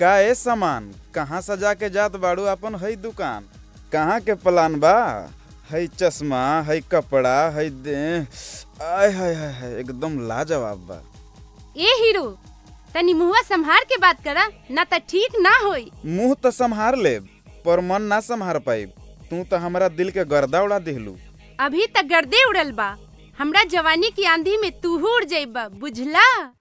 का ए सामान कहाँ सजा के जात बाड़ू अपन हई दुकान कहाँ के प्लान बा हई चश्मा हई कपड़ा हई दे आय हाय हाय हाय एकदम लाजवाब बा ए हीरो तनी मुंहवा संभार के बात करा ना त ठीक ना होई मुंह तो संभार लेब पर मन ना संभार पाइब तू तो हमरा दिल के गर्दा उड़ा दिहलू अभी तक गर्दे उड़ल बा हमरा जवानी की आंधी में तू उड़ जाइबा बुझला